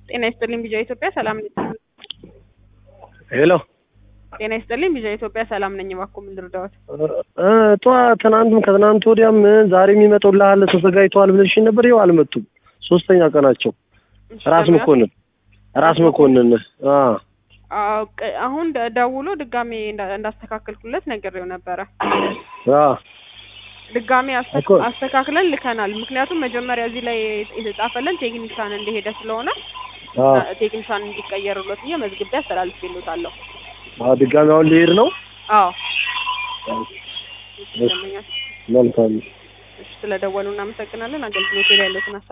ጤና ይስጥልኝ ቢጃ ኢትዮጵያ ሰላም ነኝ። ሄሎ ጤና ይስጥልኝ ቢጃ ኢትዮጵያ ሰላም ነኝ። እባክዎ ምን ልርዳዎት? እ ጠዋት ትናንትም ከትናንት ወዲያም ዛሬ የሚመጡልሃል ተዘጋጅተዋል ብለሽኝ ነበር። ይኸው አልመጡም። ሶስተኛ ቀናቸው። እሺ፣ ራስ ለምን- መኮንን ራስ መኮንን አ አዎ፣ ቅ- አሁን ደ- ደውሎ ድጋሜ እንዳ- እንዳስተካከልኩለት ነግሬው ነበረ። አ ድጋሜ አስተ- እኮ- አስተካክለን ልከናል። ምክንያቱም መጀመሪያ እዚህ ላይ የተጻፈለን ቴክኒሻን እንደሄደ ስለሆነ አ ቴክኒሻን እንዲቀየርሎት ብዬ መዝግቤ አስተላልፌልዎታለሁ። አ ድጋሚ አሁን ሊሄድ ነው። አዎ መልካም እሺ፣ ስለደወሉ እናመሰግናለን። አገልግሎት ላይ ያለትን